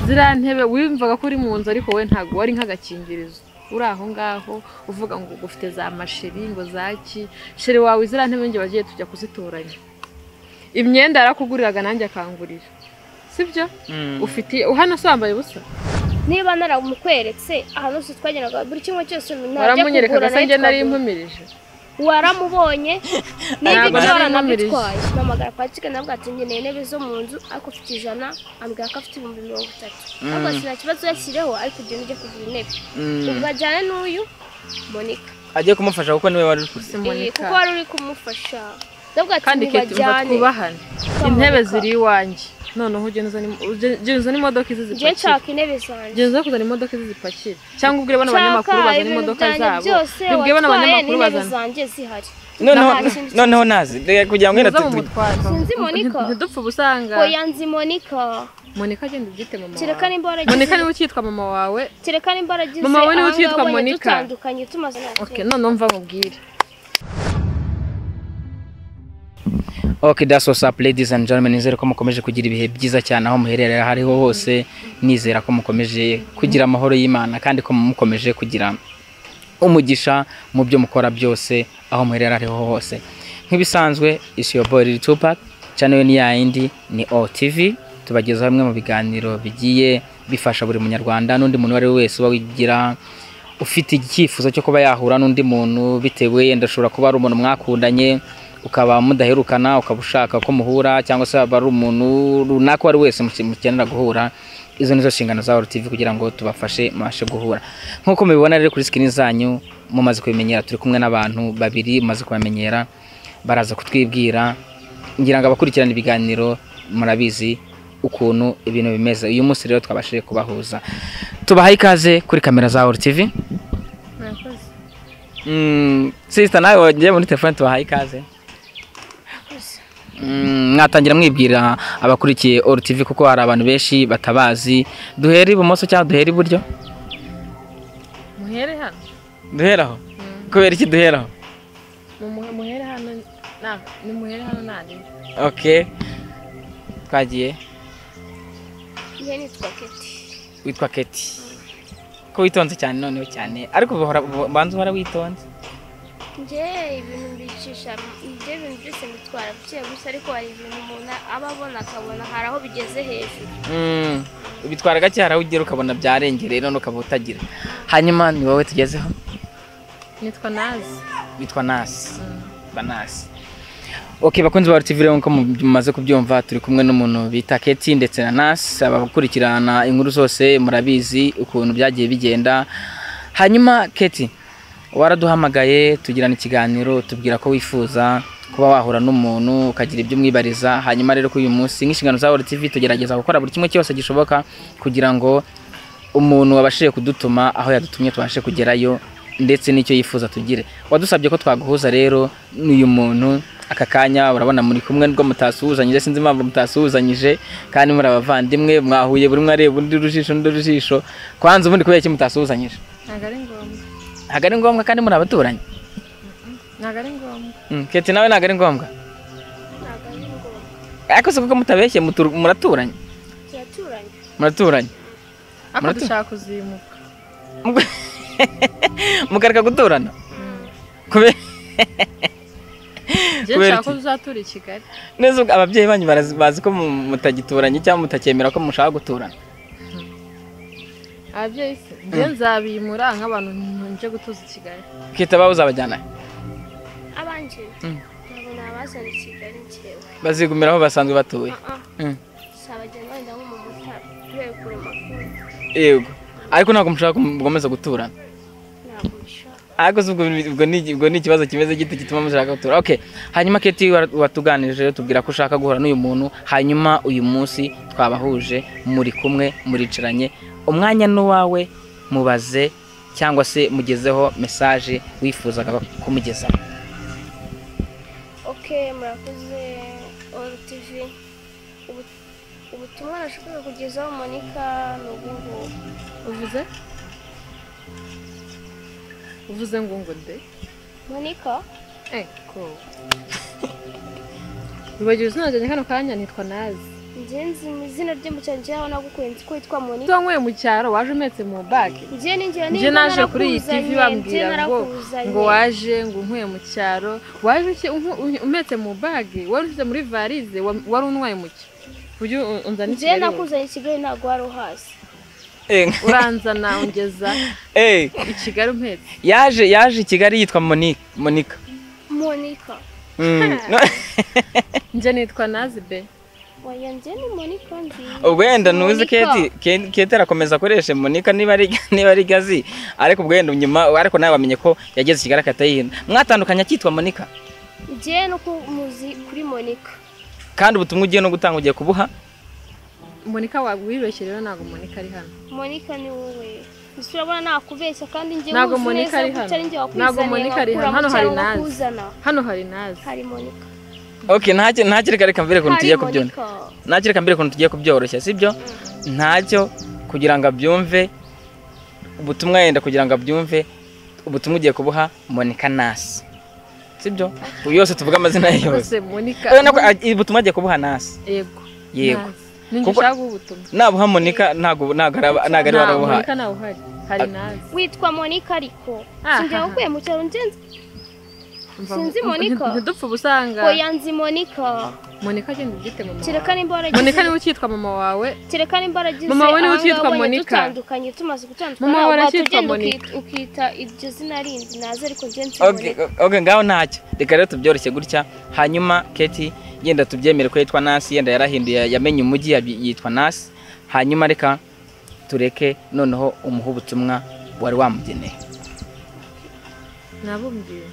ziriya ntebe wiyumvaga ko uri mu nzu ariko we ntabwo wari nk'agakingirizo uri aho ngaho uvuga ngo ufite za masheri ngo zaki sheri wawe ziriya ntebe njye bagiye tujya kuzitoranya imyenda yarakuguriraga nanjye akangurira sibyo ufite uhano se wambaye ubusa niba naramukweretse ahantu hose twageraga buri kimwe cyose ntajya kugura waramunyerekaga se njye nari twagura. impumirije waramubonye niba Ntabwo ibyo nari waranabitwaye mpamagara kwa kigana avuga ati nkeneye intebe zo mu nzu ariko ufite ijana ambwira ko afite ibihumbi mirongo itatu ariko ati nta kibazo yashyireho ariko ugenda ujya kugura intebe ubwo ajyana n'uyu monika ajye kumufasha kuko niwe wari uri kurya Eh, Simonika. kuko wari uri kumufasha ndavuga ati kandi keti umva ntibajyane twubahane intebe ziri iwanjye noneho ugenda uzana im- uge- ugenda uzana imodoka izi njye zipakira nshaka intebe zanjye ugenda uza kuzana imodoka izi zipakira cyangwa ubwire bano Nshaka banyamakuru bazana ibintu imodoka byanjye zabo byose ubwire bano watwaye banyamakuru n'intebe bazana zanjye zihari noneho Nta kintu noneho nazi reka kugira ngo wenda muza tu- mu tu- mutware Sinzi Monica. ntidupfe ubusanga oya nzi monika monika agenda ubyite mama kereka wawe nimba monika waragize niwe ukitwa mama wawe kereka nimba waragize Mama we niwe ahangaha ukitwa ubonye Monica. dutandukanye tumaze ok noneho mva nkubwire Okay, that's what's up ladies and gentlemen. Nizere ko mukomeje kugira ibihe byiza cyane aho muherereye aho ariho hose. Nizera ko mukomeje kugira amahoro y'Imana kandi ko mukomeje kugira umugisha mu byo mukora byose aho muherereye aho ariho hose. Nk'ibisanzwe is your boy Lil Tupac. Channel ni ya yindi ni OTV. Tubagezaho bimwe mu biganiro bigiye bifasha buri munyarwanda n'undi muntu uwo ari we wese uba wigira ufite icyifuzo cyo kuba yahura n'undi muntu bitewe yenda ashobora kuba ari umuntu mwakundanye ukaba mudaherukana ukaba ushaka ko muhura cyangwa se waba ari umuntu runaka uwo ari wese muke- mukenera guhura izo nizo nshingano za TV kugira ngo tubafashe mubashe guhura nk'uko mubibona rero kuri sikini zanyu mumaze kubimenyera turi kumwe n'abantu babiri mumaze kubamenyera baraza kutwibwira ngira ngo abakurikirana ibiganiro murabizi ukuntu ibintu bimeze uyu munsi rero twabashije kubahuza tubahaye ikaze kuri kamera za Wall TV murakoze Mm, sister nawe wagiye muri telefone tubahaye ikaze Mm, mwatangira mwibwira abakurikiye All TV kuko hari abantu benshi batabazi duhere ibumoso cyangwa duhere iburyo muhere hano duheraho kubera iki duheraho Mumuhe- muhere hano na- nimuhere hano ntarebe okay twagiye njye nitwa keti witwa Keti ko witonze cyane noneho cyane ariko bahora banza uhora witonze njye ibintu mbicisha njye ibintu byose mbitwara buke gusa ariko hari ibintu umuntu aba abona akabona hari aho bigeze hejuru Mm, ubitwara gake hari aho ugera ukabona byarengereye none ukaba utagira hanyuma ni wowe tugezeho nitwa nazi witwa nasi ba nasi ok bakunzi ba RTV rero nk'uko mu- mumaze kubyumva turi kumwe n'umuntu bita Keti ndetse na Nasi abakurikirana inkuru zose murabizi ukuntu byagiye bigenda hanyuma Keti waraduhamagaye tugirana ikiganiro tubwira ko wifuza kuba wahura n'umuntu ukagira ibyo umwibariza hanyuma rero kuri uyu munsi nk'inshingano za World TV tugerageza gukora buri kimwe cyose gishoboka kugira ngo umuntu wabashije kudutuma aho yadutumye tubashe kugerayo ndetse n'icyo yifuza tugire wadusabye ko twaguhuza rero n'uyu muntu aka kanya urabona muri kumwe nubwo mutasuhuzanyije sinzi impamvu mutasuhuzanyije kandi muri abavandimwe mwahuye buri umwe areba undi urujijo undi urujijo kwanza ubundi kubera iki mutasuhuzanyije ntabwo ari ngombwa ntabwo ari ngombwa kandi muri abaturanyi ntabwo ari ngombwa Mm, keti nawe ntabwo ari ngombwa ntabwo ari ngombwa ariko se kuko mutabeshye mutur- muraturanye turaturanye muraturanye ariko Muratu- dushaka kuzimuka mukareka guturana kubera njye Kubera nshaka ko iki? tuzatura i kigali neza ubwo ababyeyi banyu barazi- bazi ko mu- mutagituranye cyangwa mutakemera ko mushaka guturana ababyeyi se njye nzabimura nk'abantu nje gutuza i kigali ukita baba uzabajyana he? abanjye Mm. ntabwo nabazana i kigali njyewe bazigumira aho basanzwe batuye Ah, ah, Mm. sabagenda wenda nko mu mutara kubera kure makuru yego ariko ntabwo mushaka gukomeza guturana ntabwo bishaka ariko se ubwo ni- ubwo ni- ubwo ni ikibazo kimeze gito gituma mushaka gutura okay hanyuma keti wara- watuganirije rero tubwira ko ushaka guhura n'uyu muntu hanyuma uyu munsi twabahuje muri kumwe muricaranye umwanya n'uwawe mubaze cyangwa se mugezeho mesaje wifuzaga kumugezaho ok murakoze oru tivi Ubu- ubutumwa nashakaga kugezaho monika ni ubu ngubu uvuze uvuze ngo ngo de monika eko wibagiwe izina ryanjye kano kanya nitwa nazi njye nzi mu izina rye mu cyaro njyewe aho nagukunze ko witwa monika wanyweye mu cyaro waje umetse mu bage njye ni njyewe njye niba naje kuri iyi tivi narakuzanye, njye bambwira ngo narakuzanye. ngo waje ngo unyweye mu cyaro waje uke- unku- un- umetse mu bage wari ushyize muri varize wa- wari unwaye muke ujye un- unzana i njye Kigali wowe. nakuzanye i kigali ntabwo wari uhazi uranzana ungeza Eh, i kigali umpetse yaje yaje i kigali yitwa monika monika monika Mm, no- njye nitwa nazibe oya njye ni monika nziza wenda ntuzi Monica. keti Ke- keti arakomeza akoresha monika niba ari niba ari gazi ariko ubwenda nyuma ariko nawe wamenye ko yageze i kigali akahita yihina mwatandukanye akitwa monika njye no kumuzi kuri monika kandi ubutumwa ugiye no gutanga ugiye kubuha monika waba wibeshye rero ntabwo monika ari hano monika ni wowe gusa urabona nakubeshya kandi njye Ntabwo nkuzi Monica neza ari gutya hano. ari njye wakuzaniye Ntabwo Monica ari hano. nkakura Hano mu hari cyaro Nazi. nkakuzana. hano hari nazi hari monika ok ntacyo ntacyo reka reka mbere ukuntu hari tugiye kubyona monika ntacyo reka mbere ukuntu tugiye kubyoroshya sibyo ntacyo kugira ngo abyumve ubutumwa yenda kugira ngo abyumve ubutumwa ugiye kubuha monika nasi sibyo ubu yose tuvuga amazina ye yose rwose monika urabona ko a- ubutumwa agiye kubuha nasi yego Yego. Nazi. ninjye Kuko- ushaka ubutumwa nabuha monika ntabwo ntabwo araba- ntabwo ari nta barabuha monika ntawe uhari hari nazi witwa monika ariko Aha. sinjye wakuye mu cyaro njye nzi Umva, Sinzi um- Monica. ntidupfe ubusanga oya nzi monika monika agenda ubyite mama wawe. kereka nimba waragize monika niwe ukitwa mama wawe kereka nimba waragize Mama we niwe aha ukitwa ngaha wabonye Monica. dutandukanye tumaze gutandukana Mama we wahita arakitwa ugenda uki- Monica. ukita iryo zina rindi naze ariko njye nzi Okay, monika okay, ngaho ntacyo reka rero tubyoroshye gutya hanyuma keti yenda tubyemere ko yitwa nasi yenda yarahinduye yamenye umujyi yabi- yitwa nasi hanyuma reka tureke noneho umuhe ubutumwa wari wamugeneye nabumviye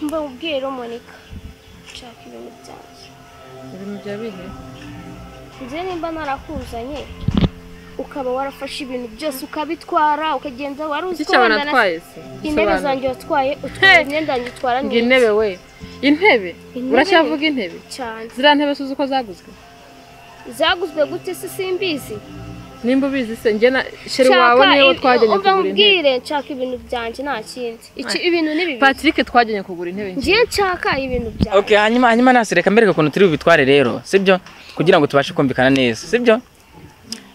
mba ubwiye rero monika nshaka ibintu byanjye ibintu bya bihe njye nimba narakuzanye ukaba warafashe ibintu byose ukabitwara ukagenda wari uzi iki ko cyaba wenda na- natwaye se intebe Bisobanura. zanjye watwaye utwaye Hey! imyenda yanjye utwara ngo neza intebe we intebe Intebe. uracyavuga intebe cyane ziriya ntebe suzi uko zaguzwe zaguzwe gute se simbizi nimba ubizi se njye na sheri wawe Nshaka niwe ibi- twajyanye umva kugura intebe nkubwire nshaka ibintu byanjye nta kindi iki ibintu ni bibi patrick twajyanye kugura intebe nshya. ngiye nshaka ibintu byanjye okay, hanyuma hanyuma nasi reka mbereke ukuntu turi bubitware rero sibyo kugira ngo tubashe kumvikana neza sibyo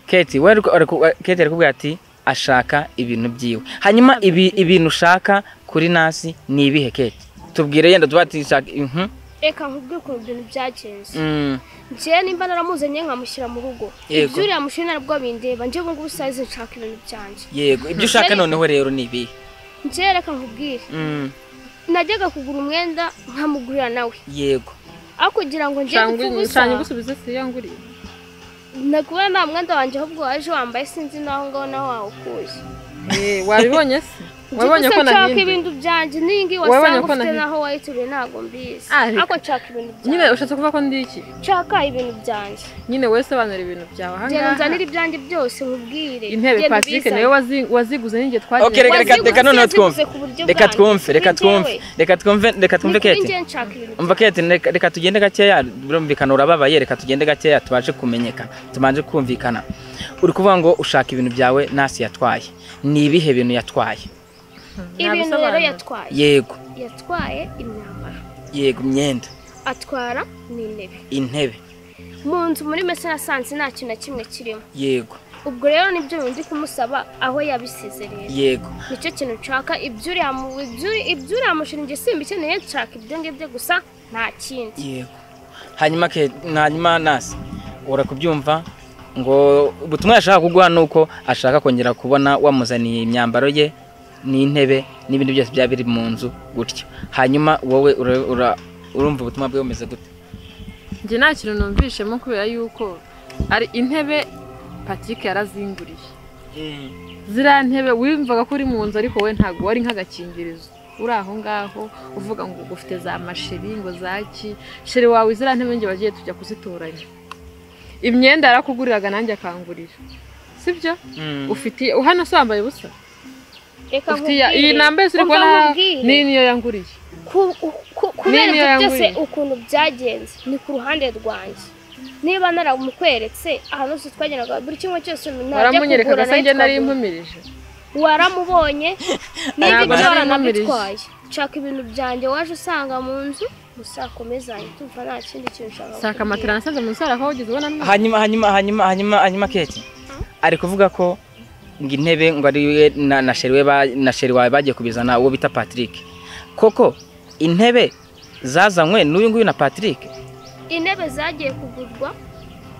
keti we ariko- ariko- keti arakubwira ati ashaka ibintu byiwe hanyuma ibi, ibintu ushaka kuri nasi ni ibihe keti tubwire yenda tuba tishaka mhm, reka nkubwire ukuntu ibintu byagenze mm. ngewe nimba naramuzanye nkamushyira mu rugo Yego. ibyo uriya mushinga nabwo bindeba njye ubu ngubu sayizi nshaka ibintu byanjye yego ibyo ushaka Ariko- noneho rero ni ibihe ngewe reka nkubwire Mm, najyaga kugura umwenda nkamugurira nawe yego aho kugira ngo njye Shanga gupfa uyu- ubusa shanga ugusubize se iyo nguriye nakubona nta mwenda wanjye ahubwo waje wambaye sinzi n'aho ngaho nawe wawukuye Eh, wabibonye se wabonye Gusa ko nshaka nagiye ibintu byanjye n'iyingi Wabonye wasanga ko ufite nahinduye. naho wayituye ntabwo mbizi Ah, reka. ariko nshaka ibintu nyine byanjye ushatse kuvuga ko ndi iki nshaka ibintu byanjye nyine wowe sobanura ibintu byawe genda ahangaha unzanire ibyanjye byose nkubwire intebe Genda patrick ubizane. nawe wazi- waziguze n'ingiye twajyanye okay, reka reka Waziguze, reka noneho yaziguze twumve ku buryo reka bwanjye. twumve reka Kuri twumve njyewe. reka twumve reka twumve Ni kuri keti njyewe nshaka ibintu umva keti reka reka tugende gakeya birumvikana urababaye reka tugende gakeya tubashe kumenyekana tubanje kumvikana uri kuvuga ngo ushaka ibintu byawe nasi yatwaye ni ibihe bintu yatwaye byanjye. ibintu rero Nabisobanura. yatwaye yego yatwaye imyambaro yego imyenda atwara n'intebe intebe mu nzu muri mesa nasanze nta kintu na kimwe kirimo yego ubwo rero nibyo bintu ndi kumusaba aho yabisize rero yego nicyo kintu nshaka ibyo uriya mu- ibyo- ibyo uriya mushinge simbikeneye nshaka ibyo ngibyo gusa nta kindi yego hanyuma ke hanyuma nasi ura kubyumva ngo ubutumwa yashaka kuguha ni uko ashaka kongera kubona wamuzaniye imyambaro ye n'intebe n'ibindi byose byaba biri mu nzu gutyo hanyuma wowe ura- ura- urumva ubutumwa bwe bumeze gute njye nta kintu numvishemo kubera yuko ari intebe patrick yarazinguriye ziriya ntebe wiyumvaga ko uri mu nzu ariko wowe ntabwo wari nk'agakingirizo uri aho ngaho uvuga ngo ufite za masheri ngo zaki sheri wawe ziriya ntebe njye wagiye tujya kuzitoranya imyenda yarakuguriraga nanjye akangurira sibyo ufite hano se wambaye ubusa reka ufite iya- iyi nkubwire. namba yose uri Umva kubona aha, nkubwire. ni niyo yanguriye Ku- ku- ku- kubera niyo ibyo byose yanguriye. ukuntu byagenze ni ku ruhande rwanjye niba naramukweretse ahantu hose twagendaga buri kimwe cyose najya kugura waramunyerekaga se nayo njye nari twagura. impumirije waramubonye Ntabwo n'ibyo nari byora nkomereje. nabitwaye nshaka ibintu byanjye waje usanga mu nzu gusa akomezanye tumva nta kindi kintu ushaka saka kukubwira. matera nasanze munsi hari aho wigeze ubona nini? hanyuma hanyuma hanyuma hanyuma hanyuma keke ari kuvuga ko ngo intebe ngo ari we na na sheri we ba- na sheri wawe bagiye kubizana uwo bita patrick koko intebe zazanywe n'uyu nguyu na patrick intebe zagiye kugurwa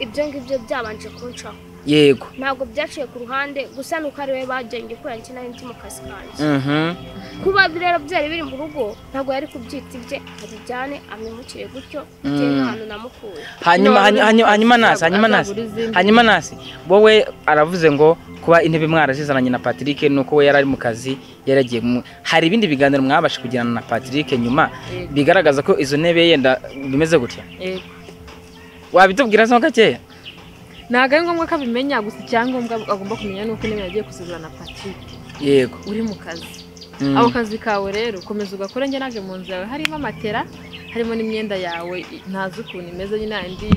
ibyo ngibyo byabanje kuncaho yego ntabwo byaciye ku ruhande gusa nuko ari we bagiye ngikora njye nari ndi mu kazi kanjye Mhm. kuba rero byari biri mu rugo ntabwo yari kubyita ibye abijyane amwimukire gutyo bitewe Mm. n'ahantu namukuye hanyuma No, hanyuma- hanyuma hanyuma nasi hanyuma nasi azagura izindi. hanyuma nasi wowe aravuze ngo kuba intebe mwarazizananye na patrick nuko we yari ari mu kazi yaragiye mu hari ibindi biganiro mwabasha kugirana na patrick nyuma Yego. bigaragaza ko izo ntebe yenda bimeze gutya Yego. wabitubwira zo gakeya ntabwo ari ngombwa ko abimenya gusa icyangombwa agomba kumenya ni uko intebe yagiye kuzigura na patrick yego uri mu kazi Mm. ako kazi kawe rero komeza ugakora njye ntabwo mu nzu yawe harimo amatera harimo n'imyenda yawe i- ntazi ukuntu imeze nyine indi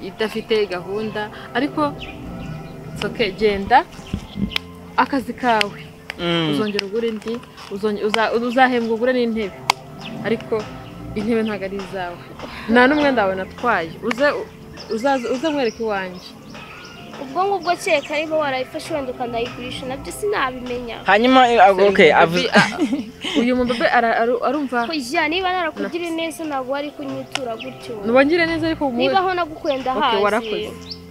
idafite gahunda ariko soke genda akazi kawe Mm. uzongera ugura indi uzonge- uza- uzahembwa ugure n'intebe ariko intebe ntabwo ari izawe nta n'umwenda wawe natwaye uze uzaze- uze mwereke iwanjye ubwo ngubwo kereka niba warayifashe wenda ukanayigurisha nabyo sinabimenya hanyuma eh, ah, okay, Uyu avuze mubabi- ah, uyu mubebe ara- aru- arumva kujya niba narakugira neza ntabwo wari kunyitura gutyo ntubangire neza ariko mu niba aho nagukuye Okay, ndahazi warakoze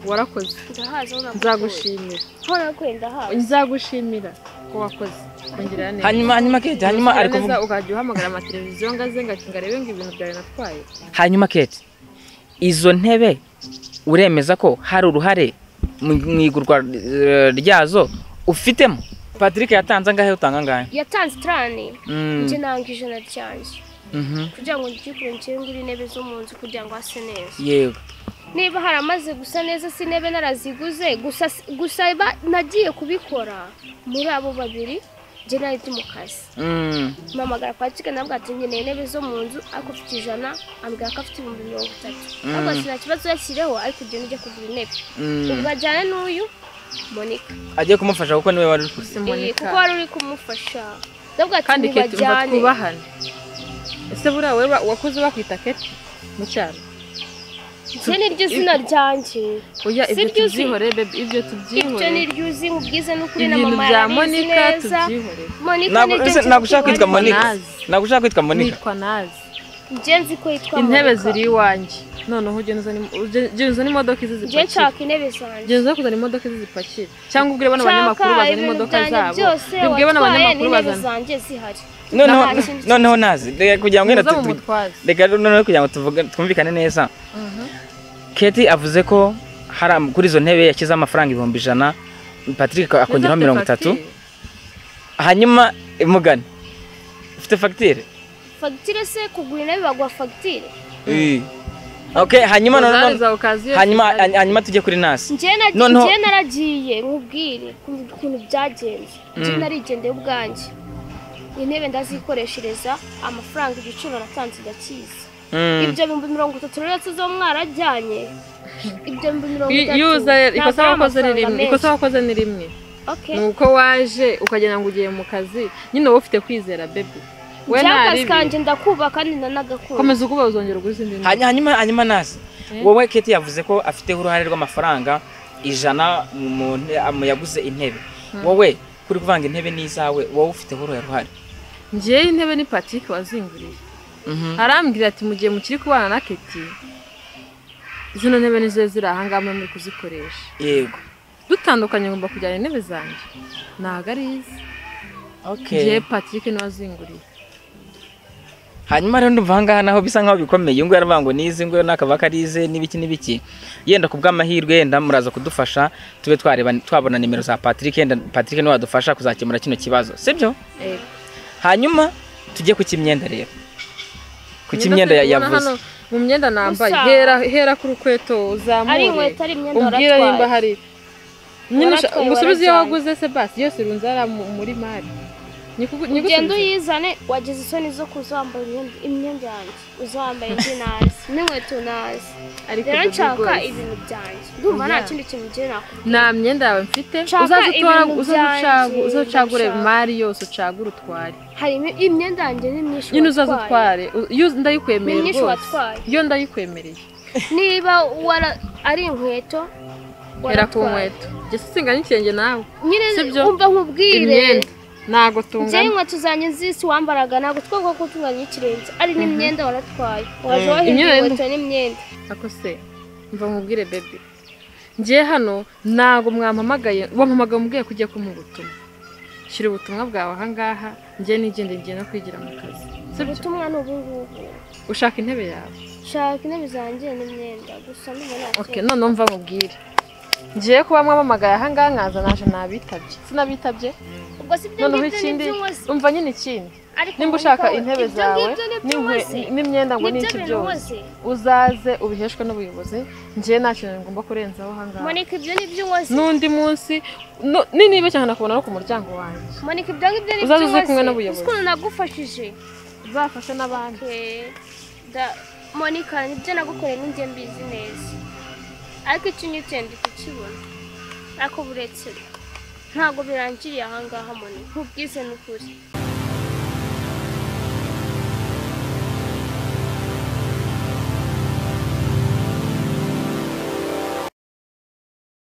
warakoze ndahazi aho nagukuye nzagushimira aho nagukuye ndahazi nzagushimira ko wakoze ongera neza hanyuma hanyuma kete hanyuma ari kuvuga neza ukajya uhamagara amateleviziyo ngo aze ngo ngarebe ngo ibintu byawe natwaye hanyuma kete izo ntebe uremeza ko hari uruhare mu mu igurwa eh, ryazo ufitemo patrick yatanze angahe utanga angahe yatanze itarani Mm, njye nanga ijana ryanjye mhm, kugira ngo ryikure nshyingure intebe zo mu nzu kugira ngo hase neza yego niba haramaze gusa neza si intebe naraziguze gusa gusa ba- nagiye kubikora muri abo babiri njye nari ndi mu kazi Mm, mpamagara kwa kigali nabwo ati nkeneye intebe zo mu nzu ariko afite ijana ambwira ko afite ibihumbi mirongo itatu ntabwo ati nta kibazo yashyireho ariko ugenda ujya kugura intebe mm. ubwo ajyana n'uyu monika agiye kumufasha kuko niwe wari uri kuzi Iyi, kuko simunika wari uri kumufasha nabwo ati kandi keti umva ntibajyane twubahane ese buriya wowe ba- wakuze bakwita keti mu cyaro njye niryo zina ryanjye oya Si ibyo ryo uzi. tubyihore bebe ibyo ibyo tubyihore niryo uzi mubwize n'ukuri na ibintu mama bya yarabizi monika neza tubyihore monika Ntabwo- niryo ese zina ntabwo ushaka kwitwa ryanjye. monika Nazi. ntabwo ushaka kwitwa monika nitwa nazi njye nzi ko yitwa intebe Monica. ziri iwanjye noneho ugenda uzana im- uge- ugenda uzana imodoka izi njye zipakira nshaka intebe zanjye ugenda uza kuzana imodoka izi zipakira cyangwa ubwire bano banyamakuru Nshaka bazana ibintu imodoka byanjye zabo byose ubwire bano watwaye banyamakuru n'intebe bazana zanjye zihari noneho Nta kintu- noneho nazi reka kugira ngo wenda muza mu tu- tu- mutwaze reka noneho kugira ngo tuvuge- twumvikane neza keti avuze ko hari am- kuri izo ntebe yashyizeho amafaranga ibihumbi ijana patrick akongeraho Ufite mirongo itatu fagitire? hanyuma imugani ufite fagitire fagitire se kugura intebe baguha fagitire ok hanyuma noneho- Rozari za Okaziyo hanyuma Kigali. hanyuma tujye kuri nasi njye na- Noneho- njye naragiye nkubwire ukuntu ukuntu byagenze njye narigendeye ubwanjye intebe ndazikoreshereza amafaranga igiciro natanze ndakizi Mm. ibyo bihumbi mirongo itatu rero tuzo mwarajyanye ibyo bihumbi mirongo I- itatu iyo uza ikosa ntabwo ari wakoze ni amafaranga rimwe menshi. ikosa wakoze ni rimwe Okay. ni uko waje ukagira ngo ugiye mu kazi nyine wowe ufite kwizera bebe we njye akazi ntaribi kanjye ndakuba kandi nanagakunda komeza ukuba uzongera ugura izindi ntebe. Hany- hanyuma hanyuma nasi Eh. wowe keti yavuze ko afiteho uruhare rw'amafaranga ijana mu nte- mu yaguze intebe wowe kuri kuvanga intebe n'izawe wowe ufiteho uruhe ruhare ngewe intebe ni patrick wazinguriye Mhm. arambwira ati mu gihe mukiri kubana na keti zino ntebe nizo ziri aha ngaha muri kuzikoresha yego dutandukanye ngomba kujyana intebe zanjye ntabwo ari izi ngewe ok patrick niwe wazinguriye hanyuma rero ndumva ahangaha naho bisa nkaho bikomeye iyo nguyu aravuga ngo nizi ngo n'akabaka ari ize n'ibiki n'ibiki yenda ku bw'amahirwe yenda muraza kudufasha tube twareba twabona nimero za patrick yenda patrick niwe wadufasha kuzakemura kino kibazo sibyo Yego. hanyuma tujye ku kimyenda rero ku Imyenda kimyenda ya- turi kubona yavuze hano, mu myenda nambaye Gusa- hera hera ku rukweto uzamure ari inkweto ari imyenda umbwira nimba waratwaye hari nyine Waratwaye, gusubize iyo warajyanye. waguze se basi yose irunze hariya mu- muri mari ugenda uyizane wagize isoni zo kuza wambaye imyenda- imyenda yanjye uza wambaye indi nazi n'inkweto nazi rero nshaka ibintu byanjye ndumva nta Oya. kindi kintu ngiye nakubwira nta myenda yawe mfite Nshaka uzaze utora- ibintu uzaze ucagu- byanjye, uzaze ucagure ndashaka. mari yose ucagure utware hari imi- imyenda yanjye ni myinshi nyine uzaze watwaye. utware U- iyo uzi- ndayikwemereye Ni myinshi rwose watwaye. iyo ndayikwemereye niba wara ari inkweto hera ku waratwaye. nkweto jye singana ikirenge nawe nyine Sibyo? umva nkubwire imyenda ntago njyewe tungana inkweto zanjye z'isi wambaraga ntabwo twumva ko utunganya ikirenge ari n'imyenda waratwaye waje Mhm. wahinduye Imyenda- inkweto n'imyenda ako se mva mubwire bebe njye hano ntago mwampamagaye wampamagaye umubwiye ko ugiye kumuha ubutumwa shyira ubutumwa bwawe ahangaha njye nigende njye no kwigira mu kazi sibyo ubutumwa ni ubu ngubu ushaka intebe yawe shaka intebe zanjye n'imyenda gusa ndumva okay none mva mubwire ngiye kuba mwamamagaye ahangaha nkaza naje nabitabye sinabitabye ubwo si ibyo noneho ngibyo ni ikindi ibyo uzi umva nyine ikindi ariko nimba wowe ushaka ubwawe, intebe ibyo zawe ngibyo ni ibyo n'inkwe- uzi. n'imyenda ngo Ni n'iki ibyo bintu byose uzi. uzaze ubiheshwe n'ubuyobozi njye nta kintu ngomba kurenzaho ahangaha monika ibyo ni ibyo uzi n'undi munsi no- ni niba cyane nakubona no ku muryango wanjye monika ibyo ngibyo ni ibyo Uzaze uzi uze kumwe n'ubuyobozi. uzi ukuntu nagufashije uzafashe n'abandi Okay. Da- monika nibyo nagukoreye n'injye mbizi neza ariko icyo unyutse ndi kukibona ariko buretse ntabwo birangiriye ahangaha monika nkubwize n'ukuri